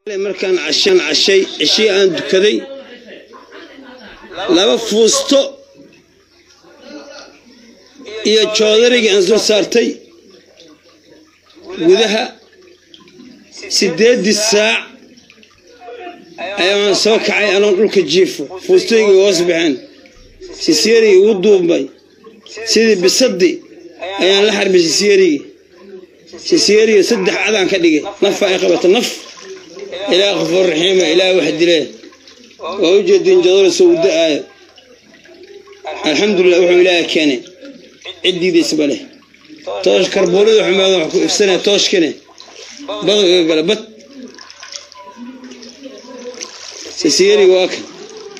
markaan cashaan cashay cishii aan dukaday laba fuusto iyo joodarigii aan soo saartay gudaha siddeeddii saac ayaan soo kacay anoon dhulka jiifo fuustooyigii hoos baxeen sisyeerigii ugu duubmay sidii bisadii ayaan la xarbay sisyeerigii sisyeerigii saddex cadaan ka dhigay nafaa ay qabata naf ilaah qafuur raxiima ilaah wax dilee waa u jeediin jadolo soo u da-aayo alxamdulilah wuxuu ilaaha keenay ciddiidaisba leh toosh karbuurada xumaada wax ku ifsanaya tooshkane badu iga gala bad sisyeeriga waa kan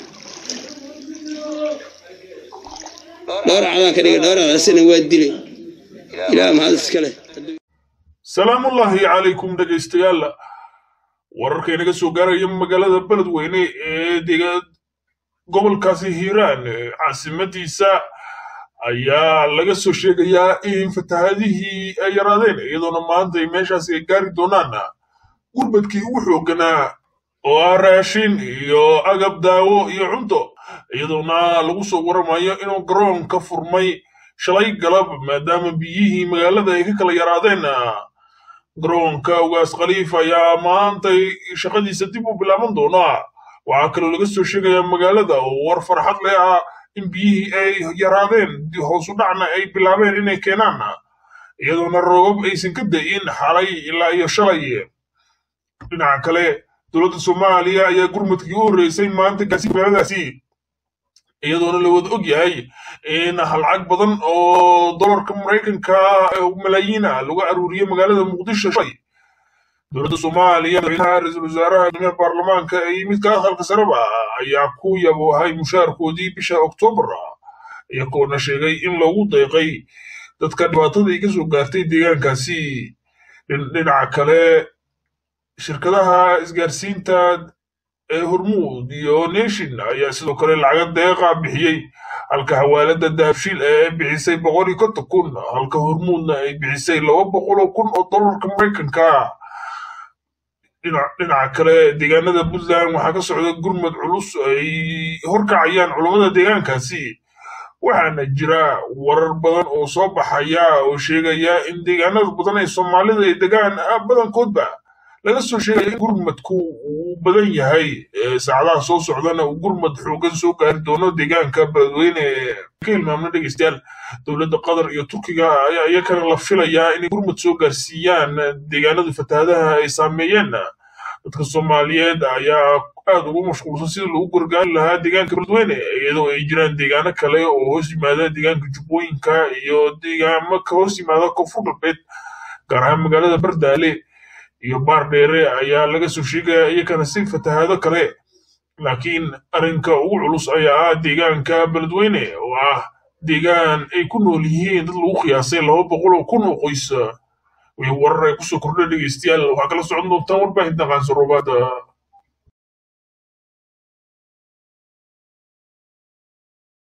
dhowr cadaan ka dhigay dhowr cadasina waa dilay ilaah mahad iska leh salaamullaahi calaykum dhegaystayaal wararka inaga soo gaaraya magaalada beledweyne ee dega gobolkaasi hiiraan caasimadiisa ayaa laga soo sheegayaa in fatahaadihii ay yaraadeen iyadoona maanta ay meeshaasi ay gaari doonaan gurbadkii ugu xoogganaa oo ah raashin iyo agab daawo iyo cunto iyadoona lagu soo waramayo inuu garoon ka furmay shalay galab maadaama biyihii magaalada ay ka kala yaraadeen garoonka ugaas khaliif ayaa maantay shaqadiisa dib u bilaaban doonaa waxaa kaloo laga soo sheegayaa magaalada oo war farxad leh ah in biyihii ay yaraadeen hoosu dhacna ay bilaabeen inay keenaan iyadoona roogab aysan ka da'in xalay ilaa iyo shalay dhinaca kale dowladda soomaaliya ayaa gurmadkii u horreysay maanta gaarsi magaaladaasi iyadoona la wada og yahay in halcag badan oo dolarka maraykanka malaayiina lagu aruuriyey magaalada muqdisho shalay dowladda soomaaliya madaxweynaha ra-iisul wasaaraha guddoomiyaha baarlamaanka iyo midka aqalka sareba ayaa ku yaboohay mushaarkoodii bisha oktoobar iyagoona sheegay in loogu deeqay dadka dhibaatada ay ka soo gaartay deegaankaasi dhinaca kale shirkadaha isgaarsiinta ee hormuud iyo nation ayaa sidoo kale lacaga deeqa bixiyey halka hawaalada dahabshiil ee bixisay boqol iyo konton kun halka hormuudna ay bixisay laba boqol oo kun oo dollarka maraykanka dhinaca kale deegaanada puntland waxaa ka socda gurmad culus ay horkacayaan culummada deegaankaasi waxaana jira warar badan oo soo baxaya oo sheegaya in deegaanada badan ee soomaalida ay degaan badankoodba laga soo sheegaya in gurmadku uu badan yahay saacadaha soo socdana uu gurmad xoogan soo gaari doono deegaanka beledweyne ka hilmaamna dhegeystayaal dowladda qatar iyo turkiga ayaa iyakana la filayaa inay gurmad soo gaarsiiyaan deegaanada fatahaadaha ay saameeyeen dadka soomaaliyeed ayaa aad ugu mashquulsan sidii lagu gargaari lahaa deegaanka beledweyne iyadoo ay jiraan deegaano kale oo hoos yimaada deegaanka jubbooyinka iyo deegaamo ka hoos yimaada koonfur galbeed gaar ahaan magaalada bardaale iyo baar dheere ayaa laga soo sheegaya iyakana si fatahaado kale laakiin arrinka ugu culus ayaa ah deegaanka beledweyne oo ah deegaan ay ku nool yihiin dad lagu qiyaasay laba boqol oo kun oo qoys way warar ay kusoo kordha dhegeystayaal waxaa kala socon doontaan warbaahinta qaanso roobaada